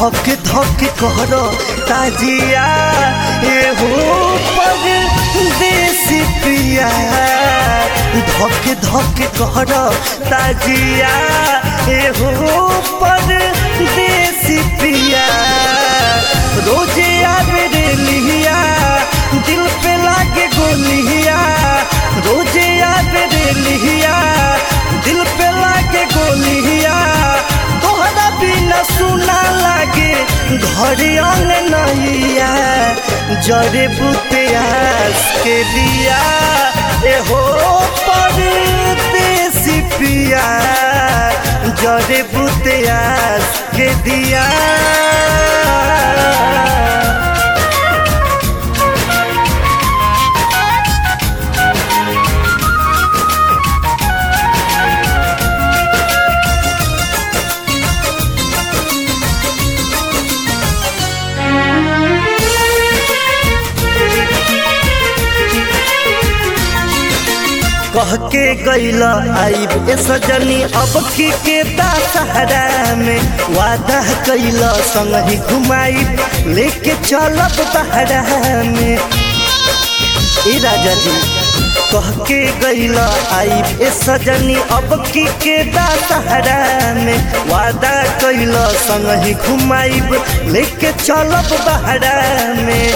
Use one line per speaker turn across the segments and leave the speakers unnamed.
धक धक कर ताजिया एहो पर देसी पिया धक धक कर ताजिया एहो पर देसी पिया रोजे आवे रे लिया दिल पे लागे गोलिया रोजे आवे रे लिया दिल पे लागे गोलिया तोहरा बिना सुना लागे घर अंग नैया जरे बुतियास के दिया एहो पर देसी पिया जरे बुतियास के दिया कह के गैला आईब ए सजनी अब की के दशहरा में वादा कैला संग ही घुमाई लेके चलब बहरा में ए राजा जी कह के गैला आईब ए सजनी अब की के दशहरा में वादा कैला संग ही घुमाईब लेके चलब बहरा में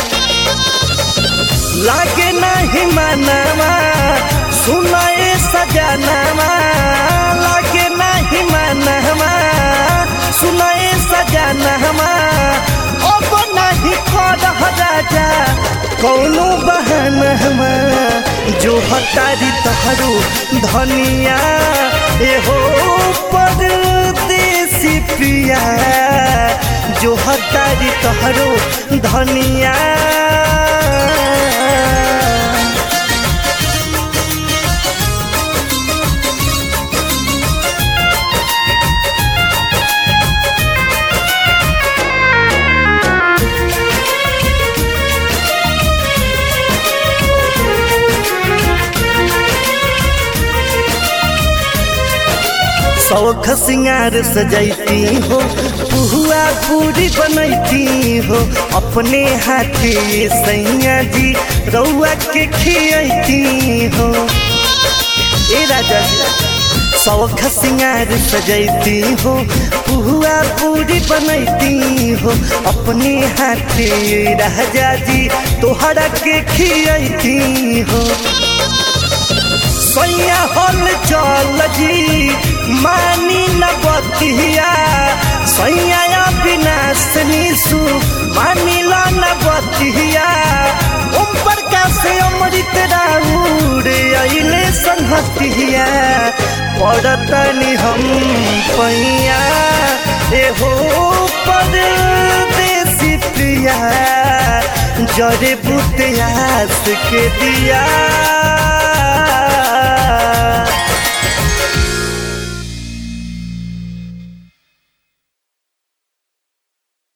लागे नहीं मानवा सुनाए सजनवा लागे नहीं मानवा सुनाए सजनवा अब नहीं कर राजा कौनो बहनवा जो हतारी तहरू धनिया एहो परदेसी प्रिया जो हतारी तहरू धनिया शौख सिंगार सजैती हो पुहुआ पूरी बनैती हो अपने हाथे सैया जी रउआ के खियती हो ए राजा जी शौख सिंगार सजैती हो पुहुआ पूरी बनैती हो अपने हाथे राजा जी तोहरा के खियती हो सैया हल चल जी मानी न बतिया सैया विनाश निशु मानी ला न बतिया ओम प्रकाश अमृत राउर अइले संहतिया पड़तनी हम पैया एहो परदेसी प्रिया जरे बुतियास के दिया